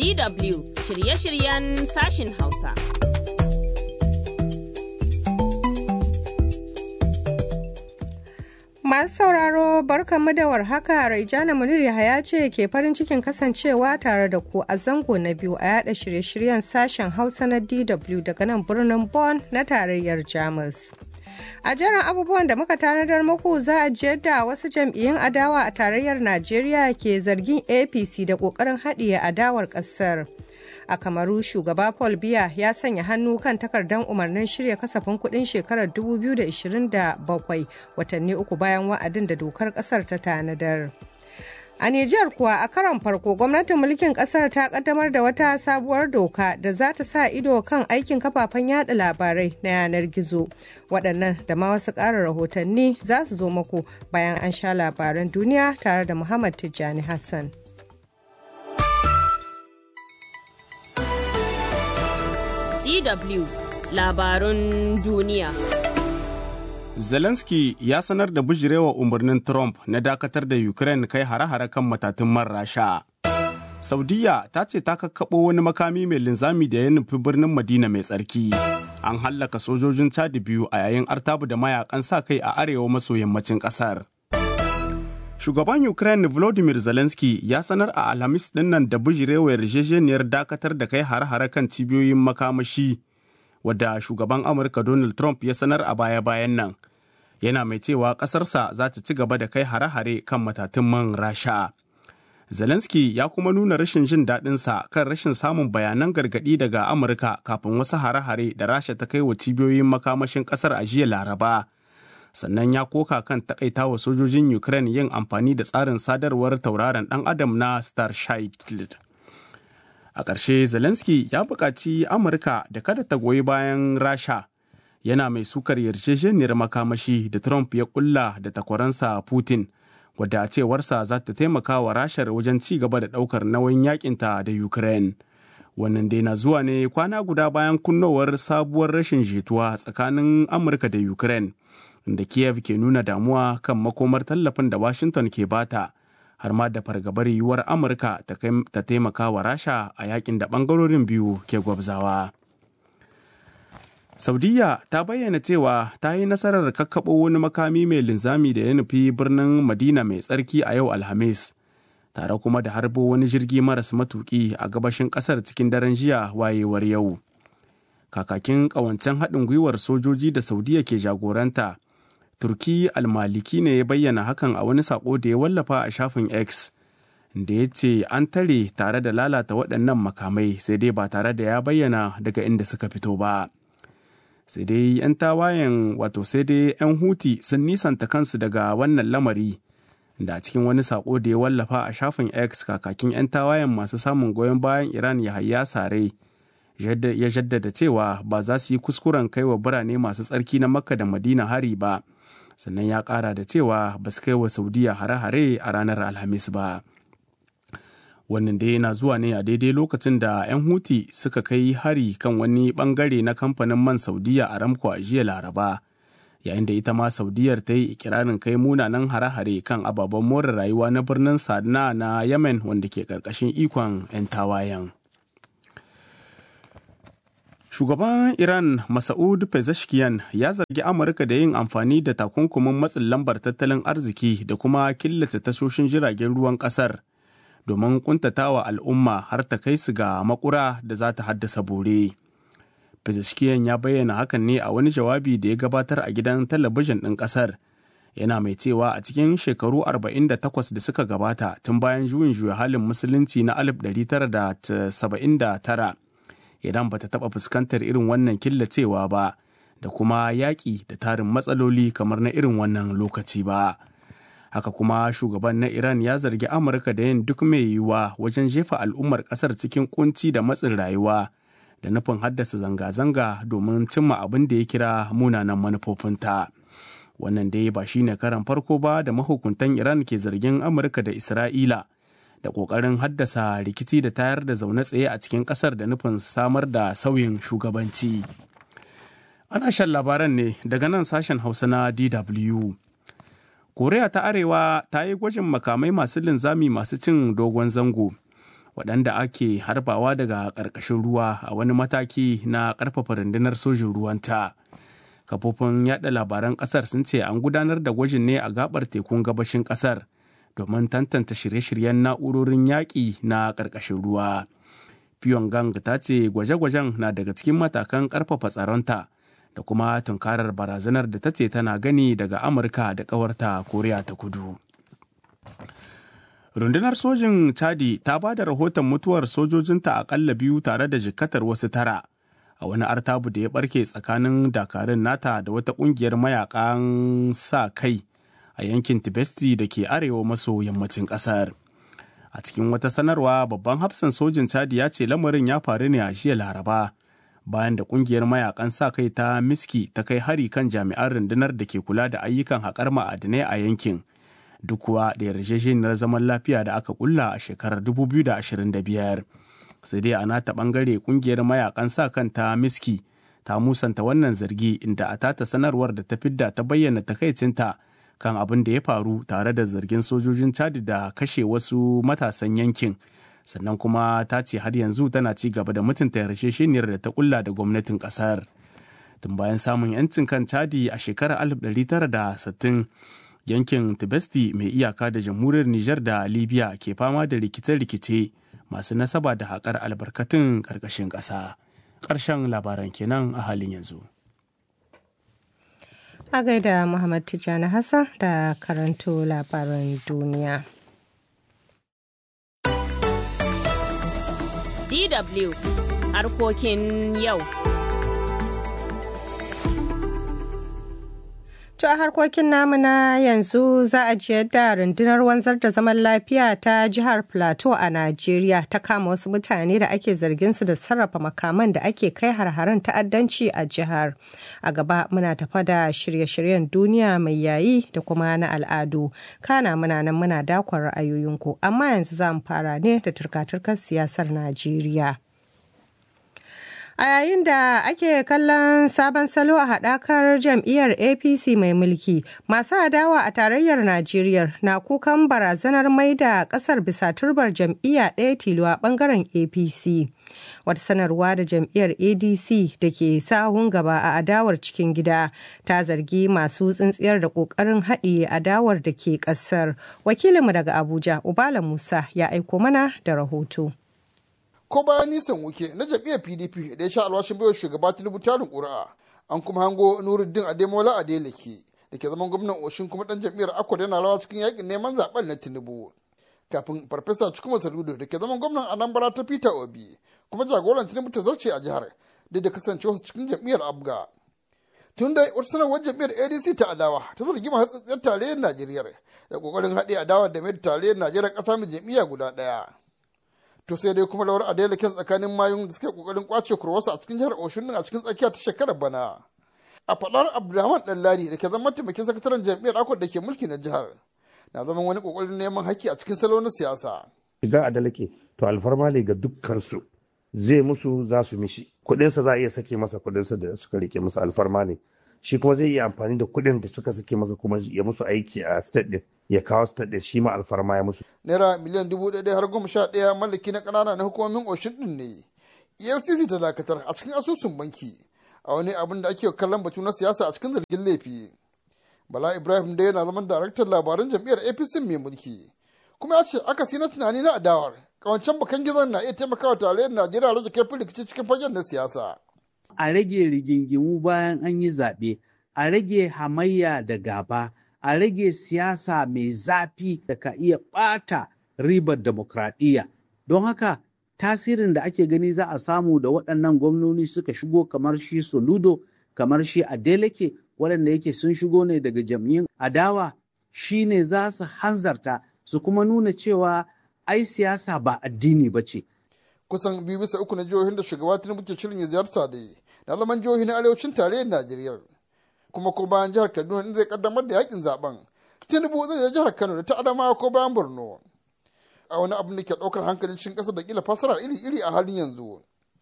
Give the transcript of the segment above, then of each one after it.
DW shirye-shiryen sashin Hausa. Masu sauraro barkanmu da warhaka Raijana Munir Yahaya ce ke farin cikin kasancewa tare da ku a zango na biyu a yada shirye-shiryen sashen Hausa na DW daga nan birnin Bonn na tarayyar Jamus. A jerin abubuwan da muka tanadar muku za a ji yadda wasu jam'iyyun adawa a tarayyar Najeriya ke zargin APC da ƙoƙarin haɗiye adawar ƙasar. a kamaru shugaba paul biya ya sanya hannu kan takardar umarnin shirya kasafin kudin shekarar 2027 watanni uku bayan wa'adin da dokar kasar ta tanadar a Nijar kuwa a karon farko gwamnatin mulkin kasar ta kaddamar da wata sabuwar doka da za ta sa ido kan aikin kafafen yada labarai na yanar gizo waɗannan da ma wasu ƙara rahotanni za su zo muku bayan an sha labaran duniya tare da muhammad tijjani hassan DW labarun duniya. Zelensky ya sanar da bijirewa umarnin Trump na dakatar da Ukraine kai hare-hare kan matatun man Rasha. Saudiya ta ce ta kakkaɓo wani makami mai linzami da ya nufi birnin Madina mai tsarki. An hallaka sojojin Chad biyu a yayin artabu da mayakan sa kai a arewa maso yammacin ƙasar. Shugaban Ukraine Volodymyr Zelensky ya sanar a Alhamis dinnan da bijirewa yarjejeniyar dakatar da kai hare-hare kan cibiyoyin makamashi wadda shugaban Amurka Donald Trump ya sanar a baya-bayan nan. Yana mai cewa ƙasarsa za ta ci gaba da kai hare-hare kan matatun man Rasha. Zelensky ya kuma nuna rashin jin daɗinsa kan rashin samun bayanan gargaɗi daga Amurka kafin wasu hare-hare da Rasha ta kai wa cibiyoyin makamashin ƙasar a jiya Laraba. sannan ya koka kan takaita wa sojojin Ukraine yin amfani da tsarin sadarwar tauraron ɗan adam na Starship. A ƙarshe Zelensky ya buƙaci Amurka da kada ta goyi bayan Rasha yana mai sukar yarjejeniyar makamashi da Trump ya ƙulla da takwaransa Putin wadda a cewarsa za ta taimaka wa Rashar wajen ci gaba da ɗaukar nauyin yakinta da Ukraine. Wannan dai na zuwa ne kwana guda bayan kunnowar sabuwar rashin jituwa tsakanin Amurka da Ukraine. da Kiev ke nuna damuwa kan makomar tallafin da Washington ke bata har ma da fargabar yiwuwar Amurka ta taimaka wa Rasha a yakin da bangarorin biyu ke gwabzawa. Saudiya ta bayyana cewa ta yi nasarar kakkaɓo wani makami mai linzami da ya nufi birnin Madina mai tsarki a yau Alhamis, tare kuma da harbo wani jirgi maras matuki a gabashin ƙasar cikin daren jiya wayewar yau. Kakakin ƙawancen haɗin gwiwar sojoji da Saudiya ke jagoranta, turki almaliki ne ya bayyana hakan a wani sako da ya wallafa a shafin x da ya ce an tare tare da lalata waɗannan makamai sai dai ba tare da ya bayyana daga inda suka fito ba sai dai 'yan tawayen wato sai dai 'yan huti sun nisanta kansu daga wannan lamari da a cikin wani sako da ya wallafa a shafin x kakakin 'yan tawayen masu samun goyon bayan iran ya hayya sare ya jaddada cewa ba za su yi kuskuren kai wa birane masu tsarki na makka da madina hari ba sannan ya kara da cewa ba su kai wa saudiya hare-hare a ranar alhamis ba wannan dai yana zuwa ne a daidai lokacin da 'yan huti suka kai hari kan wani bangare na kamfanin man saudiya a ramko a jiya laraba yayin da ita ma saudiyar ta yi ikirarin kai munanan hare-hare kan ababen more rayuwa na birnin sadna na yemen wanda ke karkashin ikon 'yan tawayen Shugaban Iran Masaud Pezeshkian ya zargi Amurka da yin amfani da takunkumin matsin lambar tattalin arziki da kuma killace tashoshin jiragen ruwan kasar domin kuntatawa al'umma har ta kai su ga makura da za ta haddasa bore. Pezeshkian ya bayyana hakan ne a wani jawabi da ya gabatar a gidan talabijin ɗin ƙasar. Yana mai cewa a cikin shekaru 48 da suka gabata tun bayan juyin juya halin musulunci na 1979 idan bata taɓa fuskantar irin wannan killacewa ba da kuma yaƙi da tarin matsaloli kamar na irin wannan lokaci ba. Haka kuma shugaban na Iran ya zargi Amurka da yin duk mai yiwuwa wajen jefa al'ummar ƙasar cikin kunci da matsin rayuwa da nufin haddasa zanga-zanga domin cimma abin da ya kira munanan manufofinta. Wannan dai ba shine karan farko ba da mahukuntan Iran ke zargin Amurka da Isra'ila. da ƙoƙarin haddasa rikici da tayar da zaune tsaye a cikin ƙasar da nufin samar da sauyin shugabanci. Ana shan labaran ne daga nan sashen Hausa na DW. Koriya ta Arewa ta yi gwajin makamai masu linzami masu cin dogon zango waɗanda ake harbawa daga ƙarƙashin ruwa a wani mataki na ƙarfafa rundunar sojin ruwanta. Kafofin yaɗa labaran ƙasar sun ce an gudanar da gwajin ne a gabar tekun gabashin ƙasar domin tantance shirye-shiryen na'urorin yaƙi na ƙarƙashin ruwa. Pyongyang ta ce gwaje-gwajen na daga cikin matakan ƙarfafa tsaronta da kuma tunkarar barazanar da ta ce tana gani daga Amurka da ƙawarta Koriya ta Kudu. rundunar sojin chadi ta ba da rahoton mutuwar sojojinta akalla biyu tare da jikatar wasu tara a wani artabu da ya barke tsakanin dakarun nata da wata kungiyar mayakan sa kai a yankin tibesti da ke arewa maso yammacin kasar a cikin wata sanarwa babban hafsan sojin chadi ya ce lamarin ya faru ne a jiya laraba bayan da kungiyar mayakan sa kai ta miski ta kai hari kan jami'an rundunar da ke kula da ayyukan haƙar ma'adinai a yankin duk kuwa da yarjejeniyar zaman lafiya da aka kulla a shekarar 2025 sai dai a nata bangare kungiyar mayakan sa kanta miski ta musanta wannan zargi inda a tata sanarwar da ta fidda ta bayyana takaicinta kan abin da ya faru tare da zargin sojojin chad da kashe wasu matasan yankin sannan kuma ta ce har yanzu tana ci gaba da mutunta yarjejeniyar da ta kulla da gwamnatin kasar tun bayan samun yancin kan chadi a shekarar 1960 yankin tibesti mai iyaka da jamhuriyar Nijar da Libya ke fama da rikice-rikice masu nasaba da haƙar albarkatun ƙarƙashin ƙasa. Ƙarshen labaran kenan a halin yanzu. A gaida Muhammad Tijjani Hassan da karanto labaran duniya. DW harkokin yau. To a harkokin namu na yanzu za a ji yadda rundunar wanzar da zaman lafiya ta jihar Plateau a Najeriya ta kama wasu mutane da ake zargin su da sarrafa makaman da ake kai har-haren ta'addanci a jihar. A gaba muna tafa da shirye-shiryen duniya mai yayi da kuma na al'adu. Kana muna nan muna dakon ra'ayoyinku, amma yanzu za mu fara ne da turka-turkar siyasar Najeriya. A yayin da ake kallon sabon salo a haɗakar jam'iyyar APC mai mulki, masu adawa a tarayyar Najeriya na kukan barazanar mai da ƙasar bisa turbar jam'iyya ɗaya tilo a ɓangaren APC. Wata sanarwa da jam'iyyar ADC da ke sahun gaba a adawar cikin gida ta zargi masu tsintsiyar da ƙoƙarin haɗiye adawar da ke ƙasar. Wakilinmu daga Abuja, Ubala Musa, ya aiko mana da rahoto. ko bayan nisan wuke na jam'iyyar pdp da ya sha alwashin baiwa shugaba tinubu tarin ƙuri'a an kuma hango nuruddin ademola adeleke da ke zaman gwamnan oshin kuma dan jam'iyyar akwai yana rawa cikin yakin neman zaben na tinubu kafin farfesa cikuma saludo da ke zaman gwamnan anambra ta peter obi kuma jagoran tinubu ta zarce a jihar duk da kasancewa cikin jam'iyyar abga tun da wata sanarwar jam'iyyar adc ta adawa ta zargi mahatsatsiyar tarayyar najeriya da kokarin haɗe adawa da mai tarayyar najeriya ƙasa mai jam'iyya guda ɗaya to sai dai kuma rawar adela kyan tsakanin mayun da suke kokarin kwace kurwasu a cikin jihar oshun a cikin tsakiya ta shekarar bana a faɗar abdulrahman ɗanladi da ke zama mataimakin sakataren jam'iyyar akwai da ke mulki na jihar na zama wani kokarin neman haƙƙi a cikin salo na siyasa shiga adalake to alfarma ne ga dukkansu zai musu za su mishi kuɗinsa za a iya sake masa kuɗinsa da suka rike musu alfarma ne shi kuma zai iya amfani da kuɗin da suka sake masa kuma ya musu aiki a state din ya kawo state din shi ma alfarma ya musu. naira miliyan dubu ɗaya har goma sha ɗaya mallaki na ƙanana na hukumomin oshin din ne efcc ta dakatar a cikin asusun banki a wani abin da ake kallon batu na siyasa a cikin zargin laifi bala ibrahim da yana zaman daraktan labaran jam'iyyar apc mai mulki kuma ya ce akasi na tunani na adawar kawancan bakan gizon na iya taimakawa tarayyar najeriya rage kai rikici cikin fagen na siyasa a rage rigingimu bayan an yi zaɓe, a rage hamayya da gaba, a rage siyasa mai zafi da ka iya ɓata ribar demokradiyya. Don haka tasirin da ake gani za a samu da waɗannan gwamnoni suka shigo kamar shi Soludo, kamar shi Adeleke, waɗanda yake sun shigo ne daga jam'iyyun adawa, shi ne za su hanzarta su kuma nuna cewa ai siyasa ba addini ba ce. kusan biyu bisa uku na jihohin da shugaba tinubu ke shirin ya ziyarta da na zaman jihohi na arewacin tarayyar najeriya kuma ko bayan jihar kaduna inda zai kaddamar da yakin zaben tinubu zai je jihar kano da ta adamawa ko bayan borno a wani abin da ke ɗaukar hankalin cikin ƙasa da kila fasara iri-iri a halin yanzu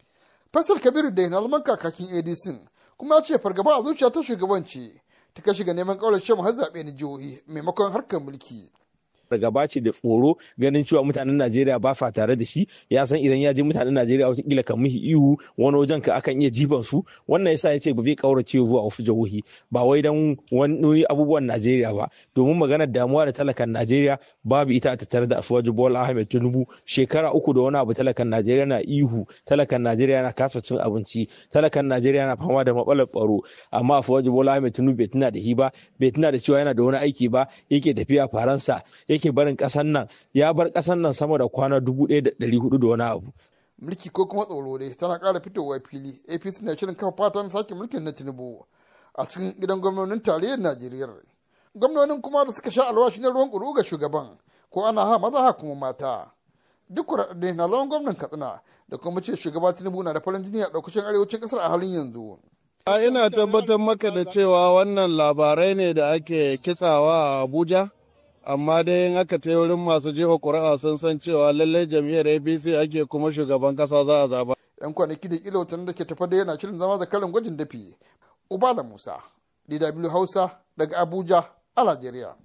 fasar kabiru da na zaman kakakin adc kuma ya ce fargaba a zuciya ta shugabanci ta kai shiga neman ƙaurar shan har zaɓe na jihohi maimakon harkar mulki fargaba ce da tsoro ganin cewa mutanen Najeriya ba sa tare da shi ya san idan ya je mutanen Najeriya watakila kan mihi ihu wani wajen ka akan iya jifan su wannan yasa ya ce ba zai kaurace zuwa wasu jihohi ba wai dan wani abubuwan Najeriya ba domin maganar damuwa da talakan Najeriya babu ita a tattare da Asuwaju Bola Ahmed Tinubu shekara uku da wani abu talakan Najeriya na ihu talakan Najeriya na kasa cin abinci talakan Najeriya na fama da matsalar tsaro amma Asuwaju Bola Ahmed Tinubu bai tuna da shi ba bai tuna da cewa yana da wani aiki ba yake tafiya Faransa yake barin ƙasar nan ya bar ƙasar nan sama da kwana dubu ɗaya da ɗari hudu da wani abu. mulki ko kuma tsoro dai tana ƙara fitowa fili apc na shirin kafa fatan sake mulkin na tinubu a cikin gidan gwamnonin tarayyar najeriya gwamnonin kuma da suka sha alwashi na ruwan ƙuru ga shugaban ko ana ha maza ha kuma mata duk kuɗaɗe na zaman gwamnan katsina da kuma ce shugaba tinubu na da farin jini a ɗaukacin arewacin ƙasar a halin yanzu A ina tabbatar maka da cewa wannan labarai ne da ake kitsawa a Abuja, amma dai in aka ta wurin masu jefa ƙuri'a sun san cewa lallai jam'iyyar APC ake kuma shugaban ƙasa za a zaba. 'Yan kwanaki da kila watan da ke tafa da yana shirin zama zakarin gwajin dafi. Ubala Musa, DW Hausa daga Abuja a Najeriya.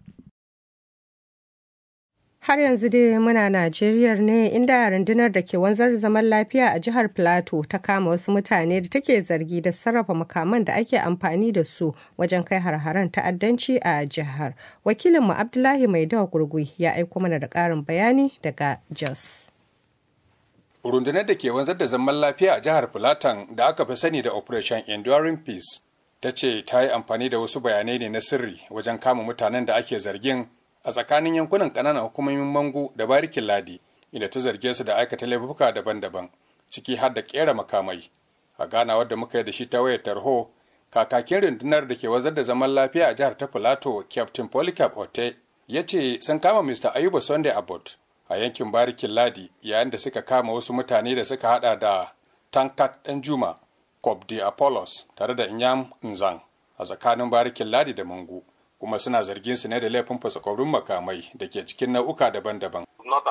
Har yanzu dai muna Najeriya ne inda rundunar da ke wanzar zaman lafiya a jihar Plateau ta kama wasu mutane da take zargi da sarrafa makaman da ake amfani da su wajen kai har-haren ta'addanci a jihar. Wakilinmu Abdullahi Maidawa Gurgui ya aiko mana da ƙarin bayani daga Jos. Rundunar da ke wanzar da zaman lafiya a jihar Filatan da aka fi sani da Operation Enduring Peace ta ce ta yi amfani da wasu bayanai ne na sirri wajen kama mutanen da ake zargin a tsakanin yankunan ƙananan hukumomin mango da barikin ladi inda ta zarge su da aikata laifuka daban-daban ciki har da ƙera makamai a ganawar da muka yi da shi ta wayar tarho kakakin rundunar da ke wazar da zaman lafiya a jihar ta filato captain polycarp ote ya ce sun kama mr ayuba sunday abbott a yankin barikin ladi yayin da suka kama wasu mutane da suka hada da tankat dan juma de apollos tare da inyam nzang a tsakanin barikin ladi da mango kuma suna zargin su ne da laifin fasakorin makamai da ke cikin nau'uka daban-daban.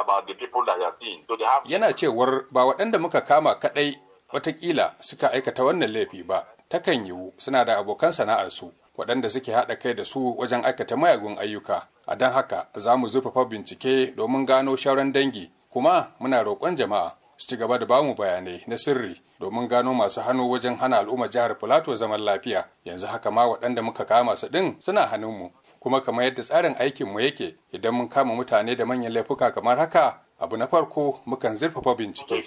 Yana cewar ba waɗanda muka kama kaɗai watakila suka aikata wannan laifi ba, takan yiwu suna da abokan sana'arsu waɗanda suke haɗa kai da su wajen aikata mayagun ayyuka. A don haka za mu zurfafa bincike domin gano shauran dangi, kuma muna roƙon jama'a su ci gaba da bamu bayanai na sirri domin gano masu hannu wajen hana al'ummar jihar Filato zaman lafiya yanzu haka ma waɗanda muka kama su ɗin suna hannunmu kuma kamar yadda tsarin aikinmu yake idan mun kama mutane da manyan laifuka kamar haka abu na farko mukan zurfafa bincike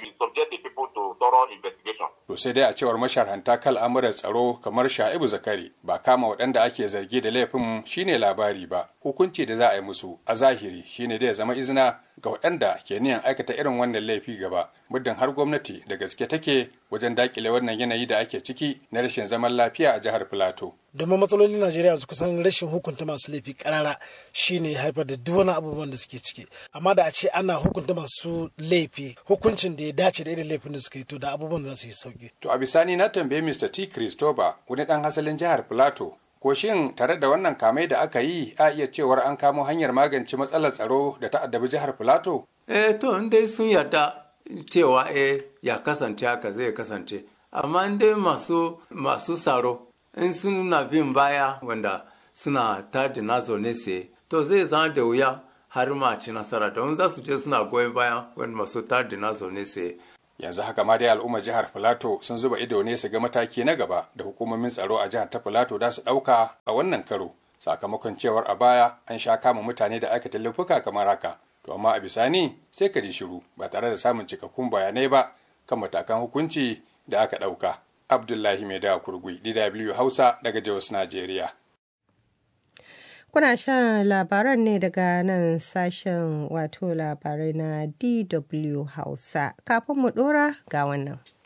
to sai dai a cewar masharhanta kan al'amuran tsaro kamar sha'ibu zakari ba kama waɗanda ake zargi da laifin shine labari ba hukunci da za a yi musu a zahiri shine da ya zama izina ga waɗanda ke niyan aikata irin wannan laifi gaba muddin har gwamnati da gaske take wajen dakile wannan yanayi da ake ciki na rashin zaman lafiya a jihar filato domin matsalolin najeriya su kusan rashin hukunta masu laifi karara shine haifar da duk wani abubuwan da suke ciki amma da a ce ana hukunta masu laifi hukuncin da ya dace da irin laifin da suka yi to da abubuwan za su yi sauki to a bisani na tambaye mr t christopher wani dan hasalin jihar filato ko shin tare da wannan kamai da aka yi a iya cewar an kamo hanyar magance matsalar tsaro da ta addabi jihar filato eh to in dai sun yarda cewa eh ya kasance haka zai kasance amma in dai masu masu tsaro in suna bin baya wanda suna tada na zaune sai to zai zama da wuya har ma ci nasara don za su je suna goyon baya wanda masu tada na zaune sai yanzu haka ma dai al'ummar jihar filato sun zuba ido ne su ga mataki na gaba da hukumomin tsaro a jihar ta filato da su ɗauka a wannan karo sakamakon cewar a baya an sha kama mutane da aikata laifuka kamar haka to amma a bisani sai ka ji shiru ba tare da samun cikakkun bayanai ba kan matakan hukunci da aka ɗauka abdullahi mai da kurgui dw hausa daga jos najeriya Kuna shan labaran ne daga nan sashen wato labarai na DW Hausa. Kafin mu ɗora ga wannan.